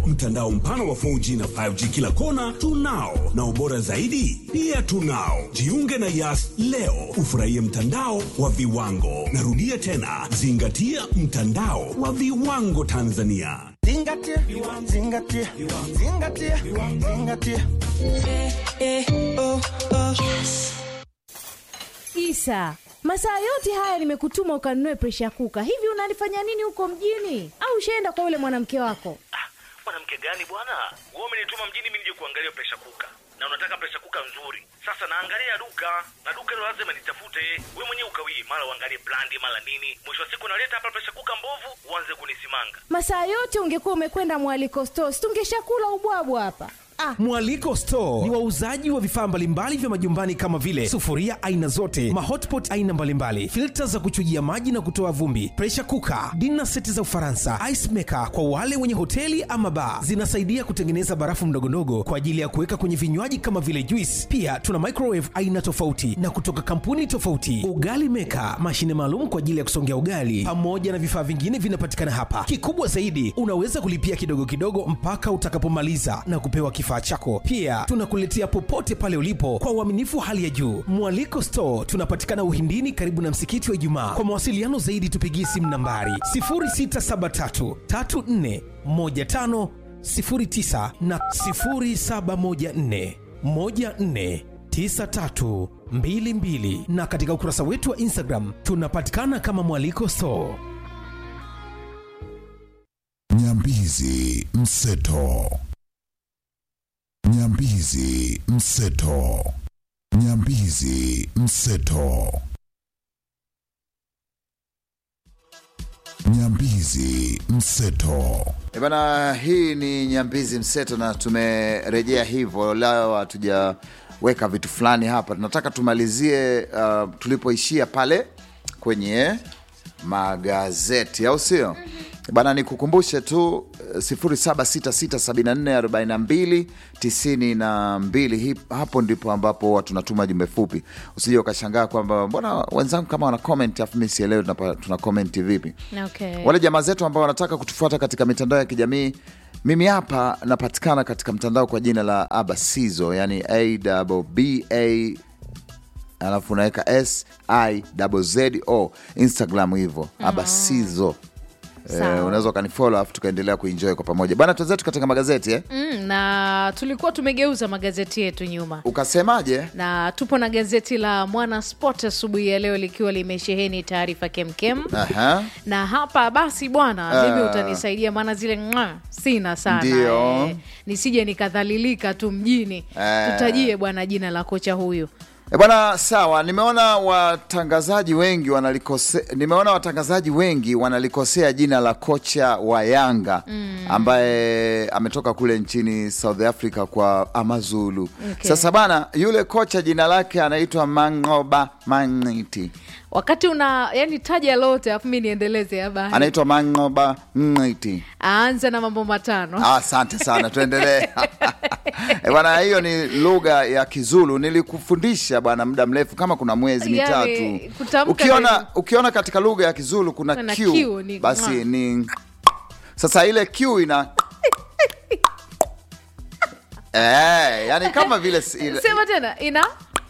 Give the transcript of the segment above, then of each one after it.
mtandao mpana wa 4G na 5G kila kona tunao, na ubora zaidi pia tunao. Jiunge na Yas leo ufurahie mtandao wa viwango. Narudia tena, zingatia mtandao wa viwango Tanzania. Zingatia, zingatia, zingatia, zingatia. Isa, masaa yote haya nimekutuma ukanunue presha kuka. Hivi unalifanya nini huko mjini? Au ushaenda kwa yule mwanamke wako? Ah, mwanamke gani bwana? Wewe umenituma mjini mimi nije kuangalia presha kuka, na unataka presha kuka nzuri. Sasa naangalia duka na duka hilo lazima nitafute. Wewe mwenyewe ukawii, mara uangalie brandi, mara nini. Mwisho wa siku naleta hapa presha kuka mbovu, uanze kunisimanga. Masaa yote ungekuwa umekwenda mwaliko stores, tungeshakula ubwabwa hapa. Ah, Mwaliko Store ni wauzaji wa vifaa mbalimbali vya majumbani kama vile sufuria aina zote, mahotpot aina mbalimbali, filta za kuchujia maji na kutoa vumbi, pressure cooker, dinner seti za Ufaransa, ice maker kwa wale wenye hoteli ama bar. Zinasaidia kutengeneza barafu ndogondogo kwa ajili ya kuweka kwenye vinywaji kama vile juice. Pia tuna microwave aina tofauti na kutoka kampuni tofauti, ugali maker, mashine maalum kwa ajili ya kusongea ugali, pamoja na vifaa vingine vinapatikana hapa. Kikubwa zaidi, unaweza kulipia kidogo kidogo mpaka utakapomaliza na kupewa kifaa chako. Pia tunakuletea popote pale ulipo kwa uaminifu hali ya juu. Mwaliko Store tunapatikana Uhindini, karibu na msikiti wa Ijumaa. Kwa mawasiliano zaidi, tupigie simu nambari 0673 34 15 09 na 0714 14 9322 na katika ukurasa wetu wa Instagram tunapatikana kama Mwaliko Store. Nyambizi Mseto. Nyambizi Mseto. Nyambizi Mseto. Nyambizi Mseto. E bana, hii ni Nyambizi Mseto na tumerejea hivyo. Leo hatujaweka vitu fulani hapa, tunataka tumalizie uh, tulipoishia pale kwenye magazeti, au sio? Bana, nikukumbushe tu eh, 0766744292 Hi- hapo ndipo ambapo watu tunatuma jumbe fupi. Usije ukashangaa kwamba mbona wenzangu kama wana comment afu mimi sielewi tunapa- tuna comment vipi. okay. Wale jamaa zetu ambao wanataka kutufuata katika mitandao ya kijamii, mimi hapa napatikana katika mtandao kwa jina la Abasizo, yani abba alafu unaweka s i z o Instagram hivyo Abasizo. Eh, Sawa. unaweza ukanifollow alafu tukaendelea kuenjoy kwa pamoja bana. Tuanzetu katika magazeti eh? Mm, na tulikuwa tumegeuza magazeti yetu nyuma Ukasemaje? na tupo na gazeti la Mwana Sport asubuhi ya leo likiwa limesheheni taarifa kemkem Aha. na hapa basi bwana Ah. mimi utanisaidia maana zile mwa sina sana Ndio. eh, nisije nikadhalilika tu mjini Eh. tutajie bwana jina la kocha huyu E bwana, sawa. Nimeona watangazaji wengi wanalikose, nimeona watangazaji wengi wanalikosea jina la kocha wa Yanga ambaye ametoka kule nchini South Africa kwa Amazulu. Okay. Sasa bana, yule kocha jina lake anaitwa Mangoba Mangiti, wakati una yani taja lote afu mi niendeleze habari anaitwa Mangoba Mangiti. aanza na mambo matano Ah, Asante sana, tuendelee Eh, bwana. Hiyo ni lugha ya Kizulu, nilikufundisha bwana muda mrefu, kama kuna mwezi Yani, mitatu. kutamka Ukiona, ni- ukiona katika lugha ya Kizulu kuna Kuna Q, Q, ni basi ng'a. ni sasa ile Q ina eh, yani kama vile si- ile- sema tena ina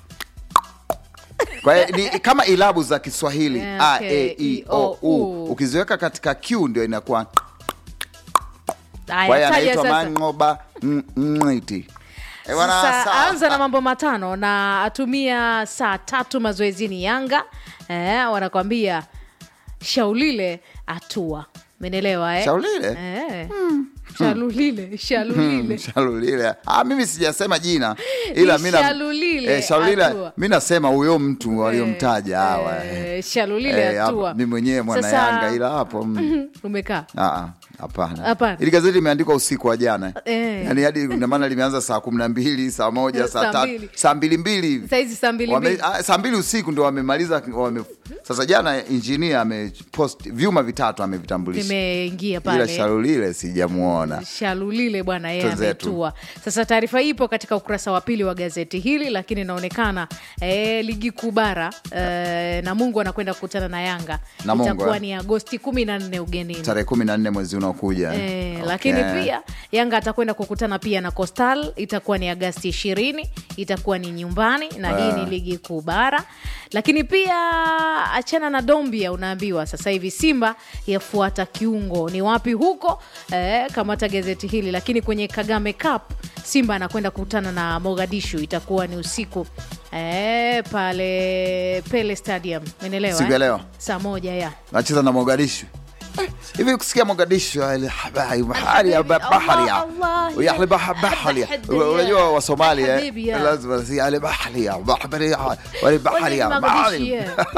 kwa hiyo ni kama ilabu za Kiswahili Yeah, a okay. e i o u, U. ukiziweka katika Q ndio inakuwa kwa haya hiyo taja anaitwa sasa Mangoba Mng'iti. Eh, bwana, Sasa sawa. anza na mambo matano na atumia saa tatu mazoezini Yanga eh, wanakwambia shaulile atua menelewa eh? Shaulile? eh. shalulile shalulile Shalulile. Ah, mimi sijasema jina ila Ni mi na- Shalulile eh, Shalulile, Atua. mi nasema huyo mtu waliomtaja hawa eh. eh, shalulile Eh, hapo, atua mi mwenyewe mwana Sasa- Yanga ila hapo mm. umekaa Ah, ah, hapana Hapana. ili gazeti imeandikwa usiku wa jana Eh. yani hadi ina maana limeanza saa kumi na mbili saa moja saa Saa tatu mbili. saa mbili mbili hivi saizi saa mbili Wame- mbili ah, saa mbili usiku ndo wamemaliza wame, sasa jana injinia amepost vyuma vitatu amevitambulisha vimeingia ila pale sharulile sijamuona shalulile bwana yeye Twenzetu. ametua sasa taarifa hii ipo katika ukurasa wa pili wa gazeti hili lakini inaonekana e, ligi kuu bara e, na mungu anakwenda kukutana na yanga Namungo, itakuwa eh? ni agosti kumi na nne ugenini tarehe kumi na nne mwezi unaokuja E, Okay. lakini pia yanga atakwenda kukutana pia na costal itakuwa ni agasti ishirini itakuwa ni nyumbani na hii ni ligi kuu bara lakini pia achana na dombia unaambiwa sasa hivi simba yafuata kiungo ni wapi huko e, kamata gazeti hili lakini kwenye kagame cup simba anakwenda kukutana na mogadishu itakuwa ni usiku e, pale pele stadium menelewa Siku ya leo? saa moja ya nacheza na mogadishu Eh, hivi kusikia mogadishu ile habari bahari ya ba- bahari ya Allah, ya ile bah- bahari ya Habibi, unajua wa Somalia Habibi, ya. lazima si ile bahari ya bahari ya wale bahari ya bahari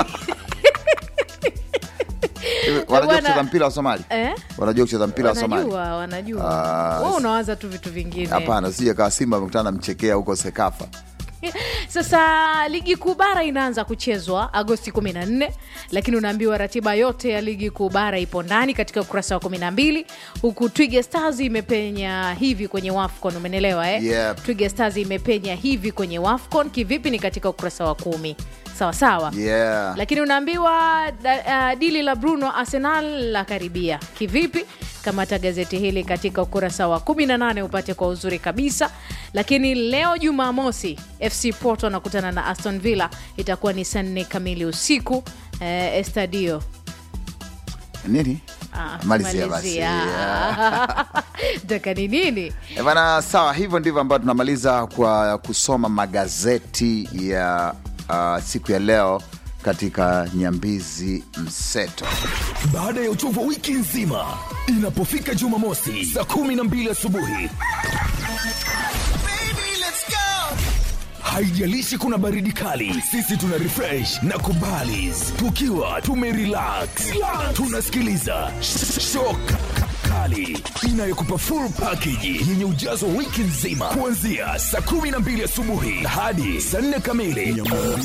Hivi, wanajua Bwana- kucheza mpira wa Somali Eh? wanajua kucheza mpira wa Somali wanajua wanajua Ah, Wewe unawaza tu vitu vingine hapana sije kaa Simba amekutana na mchekea huko Sekafa sasa ligi kuu bara inaanza kuchezwa agosti 14 lakini unaambiwa ratiba yote ya ligi kuu bara ipo ndani katika ukurasa wa 12 huku twiga stars imepenya hivi kwenye wafcon umenelewa eh? Yep. twiga stars imepenya hivi kwenye wafcon kivipi ni katika ukurasa wa kumi sawa sawa yeah lakini unaambiwa da, uh, dili la bruno arsenal la karibia kivipi kamata gazeti hili katika ukurasa wa 18 upate kwa uzuri kabisa lakini leo jumamosi fc porto anakutana na aston villa itakuwa ni saa nne kamili usiku eh, estadio nini Ah, Malizia basi. malizia. taka ni nini Eh, bana sawa hivyo ndivyo ambayo tunamaliza kwa kusoma magazeti ya uh, siku ya leo katika nyambizi mseto baada ya uchovu wa wiki nzima inapofika jumamosi saa kumi na mbili asubuhi haijalishi kuna baridi kali sisi tuna refresh na kubalis tukiwa tumerelax tunasikiliza sh- shock kali inayokupa full package yenye ujazo wa wiki nzima kuanzia saa kumi na mbili asubuhi hadi saa nne kamili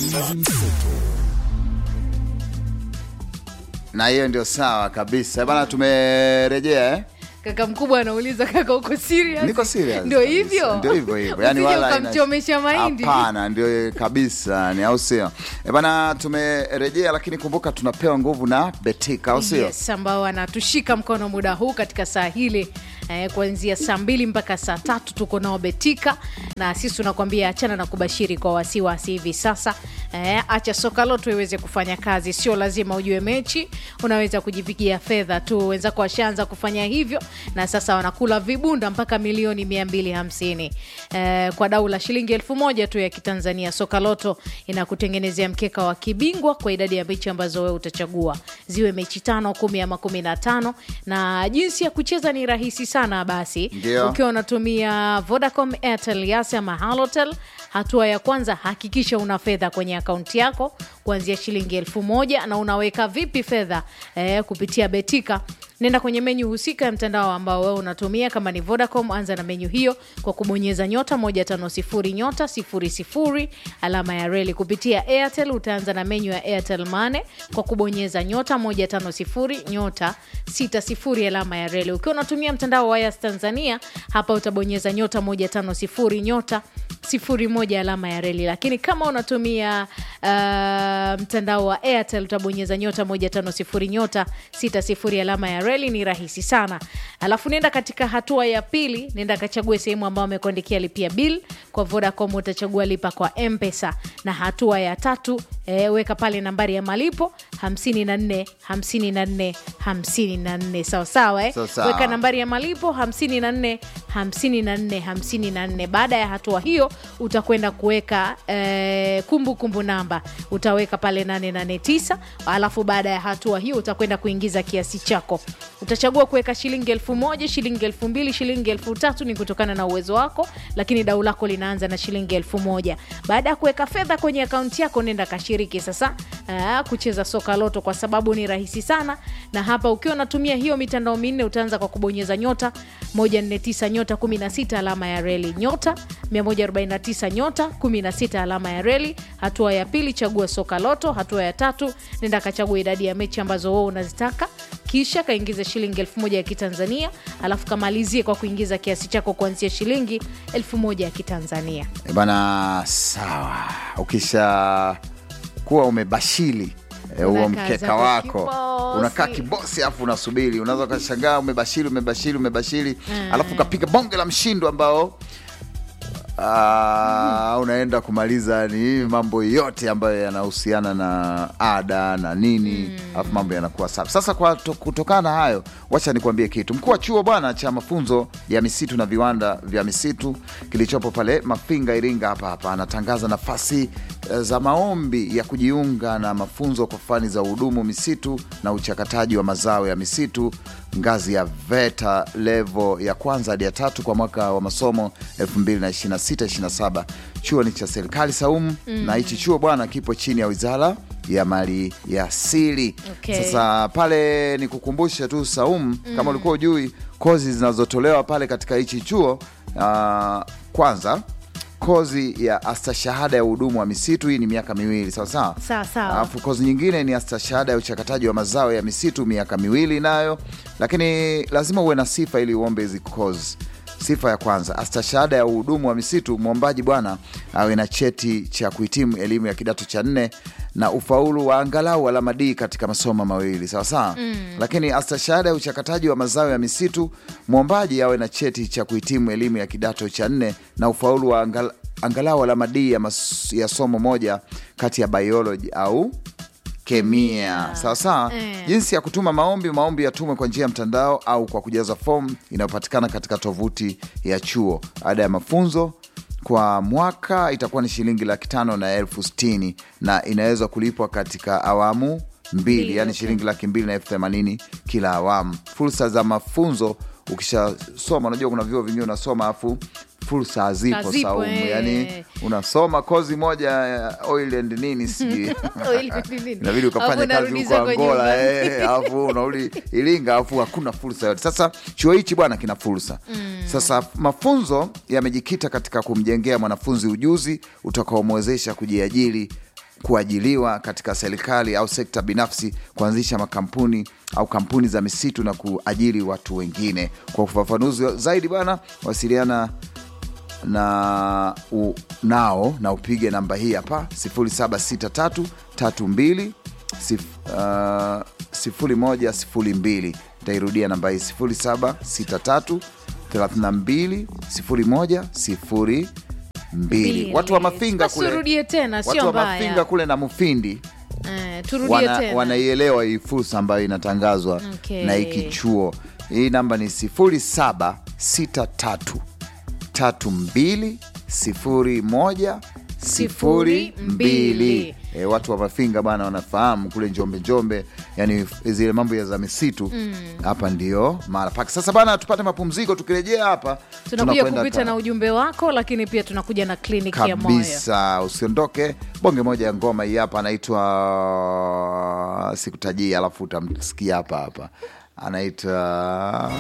na hiyo ndio sawa kabisa Eh, bana tumerejea eh? kaka mkubwa anauliza kaka uko serious niko serious ndio kabisa. hivyo ndio hivyo hivyo yani Usije wala ina- ukamchomesha mahindi hapana ndio kabisa ni au sio Eh, bana tumerejea lakini kumbuka tunapewa nguvu na betika au sio yes, ambao wanatushika mkono muda huu katika saa hili eh, kuanzia saa mbili mpaka saa tatu tuko nao betika na sisi tunakwambia achana na kubashiri kwa wasiwasi hivi sasa eh, acha soka loto iweze kufanya kazi sio lazima ujue mechi unaweza kujipigia fedha tu wenzako washaanza kufanya hivyo na sasa wanakula vibunda mpaka milioni 250 eh, kwa dau la shilingi elfu moja tu ya kitanzania soka loto inakutengenezea mkeka wa kibingwa kwa idadi ya mechi ambazo wewe utachagua ziwe mechi tano kumi ama kumi na tano na jinsi ya kucheza ni rahisi sana basi Ndio. ukiwa unatumia vodacom airtel yas ama halotel hatua ya kwanza hakikisha una fedha kwenye akaunti yako kuanzia shilingi elfu moja na unaweka vipi fedha eh, kupitia betika nenda kwenye menyu husika ya mtandao ambao wewe unatumia kama ni vodacom anza na menyu hiyo kwa kubonyeza nyota 150 nyota 00 alama ya reli kupitia airtel utaanza na menyu ya airtel mane kwa kubonyeza nyota 150 nyota 60 alama ya reli ukiwa unatumia mtandao wa yas tanzania hapa utabonyeza nyota 150 nyota sifuri moja alama ya reli lakini kama unatumia uh, mtandao wa airtel utabonyeza nyota moja tano sifuri nyota sita sifuri alama ya reli ni rahisi sana alafu nenda katika hatua ya pili nenda kachague sehemu ambayo amekuandikia lipia bill kwa vodacom utachagua lipa kwa mpesa na hatua ya tatu e, weka pale nambari ya malipo 54 54 54 sawasawa eh? Sawa sawa. weka nambari ya malipo 54 54 54 baada ya hatua hiyo utakwenda kuweka eh, kumbukumbu namba utaweka pale 889 alafu baada ya hatua hiyo utakwenda kuingiza kiasi chako utachagua kuweka shilingi elfu moja shilingi elfu mbili shilingi elfu tatu ni kutokana na uwezo wako lakini dau lako linaanza na shilingi elfu moja baada ya kuweka fedha kwenye akaunti yako nenda kashiriki kushiriki sasa aa, kucheza soka loto kwa sababu ni rahisi sana na hapa ukiwa unatumia hiyo mitandao minne utaanza kwa kubonyeza nyota 149 nyota 16 alama ya reli nyota 149 nyota 16 alama ya reli hatua ya pili chagua soka loto hatua ya tatu nenda kachagua idadi ya mechi ambazo wewe unazitaka kisha kaingiza shilingi elfu moja ya kitanzania alafu kamalizie kwa kuingiza kiasi chako kuanzia shilingi elfu moja ya kitanzania E bana, sawa. Ukisha kuwa umebashili eh, huo Unakaa mkeka zako wako kibosi. unakaa kibosi alafu unasubiri unaweza ukashangaa umebashiri umebashiri umebashiri alafu ukapiga bonge la mshindo ambao Ah, unaenda kumaliza ni mambo yote ambayo yanahusiana na ada na nini alafu mambo yanakuwa safi sasa kwa to, kutokana na hayo wacha nikuambie kitu mkuu wa chuo bwana cha mafunzo ya misitu na viwanda vya misitu kilichopo pale mafinga iringa hapa hapa anatangaza nafasi eh, za maombi ya kujiunga na mafunzo kwa fani za uhudumu misitu na uchakataji wa mazao ya misitu ngazi ya VETA levo ya kwanza hadi ya tatu kwa mwaka wa masomo 2026-27. Chuo ni cha serikali Saumu na hichi chuo bwana kipo chini ya wizara ya mali ya asili. Okay. Sasa pale ni kukumbushe tu Saumu, kama ulikuwa ujui kozi zinazotolewa pale katika hichi chuo ah, kwanza kozi ya astashahada ya uhudumu wa misitu, hii ni miaka miwili sawa sawa. Sawa, sawa. Alafu kozi nyingine ni astashahada ya uchakataji wa mazao ya misitu miaka miwili nayo, lakini lazima uwe na sifa ili uombe hizi kozi. Sifa ya kwanza, astashahada ya uhudumu wa misitu, mwombaji bwana awe na cheti cha kuhitimu elimu ya kidato cha nne na ufaulu wa angalau alama D katika masomo mawili sawa sawa. Lakini astashahada ya uchakataji wa mazao ya misitu, mwombaji awe na cheti cha kuhitimu elimu ya kidato cha nne na ufaulu wa angal, angalau alama D ya, mas, ya somo moja kati ya biology au kemia sawa sawa. Eh. Jinsi ya kutuma maombi, maombi yatumwe kwa njia ya mtandao au kwa kujaza fomu inayopatikana katika tovuti ya chuo. Ada ya mafunzo kwa mwaka itakuwa ni shilingi laki tano na elfu sitini na inaweza kulipwa katika awamu mbili, Mbili, yani okay. shilingi laki mbili na elfu themanini kila awamu. Fursa za mafunzo ukishasoma, unajua kuna vyuo vingine unasoma afu fursa hazipo Hazipo, Saumu, eh. yani unasoma kozi moja ya oil and nini sijui inabidi ukafanya Alafu kazi unarudisha huko kwa Angola nyumbani. eh, alafu unarudi Iringa, alafu hakuna fursa yote. Sasa chuo hichi bwana kina fursa sasa. Mafunzo yamejikita katika kumjengea mwanafunzi ujuzi utakaomwezesha kujiajiri kuajiliwa katika serikali au sekta binafsi, kuanzisha makampuni au kampuni za misitu na kuajiri watu wengine. Kwa ufafanuzi zaidi bwana, wasiliana na u, nao na upige namba hii hapa 0763 32 sif- uh, 0102. Nitairudia namba hii 0763 32 0102. Mbili. Watu wa Mafinga Basi kule, turudie tena, watu sio wa mbaya. Mafinga kule na Mufindi Eh, turudie wana, tena wanaielewa hii fursa ambayo inatangazwa Okay. na hiki chuo. Hii namba ni 0763 32 01 Sifuri mbili. E, watu wa Mafinga bana wanafahamu kule Njombe Njombe, yani zile mambo ya za misitu hapa ndio mara pake. Sasa bana, tupate mapumziko, tukirejea hapa tunakuja tunakwenda kupita ka- na ujumbe wako lakini pia tunakuja na kliniki ya moyo kabisa usiondoke bonge moja ya ngoma hii hapa anaitwa sikutajii alafu utamsikia hapa hapa anaitwa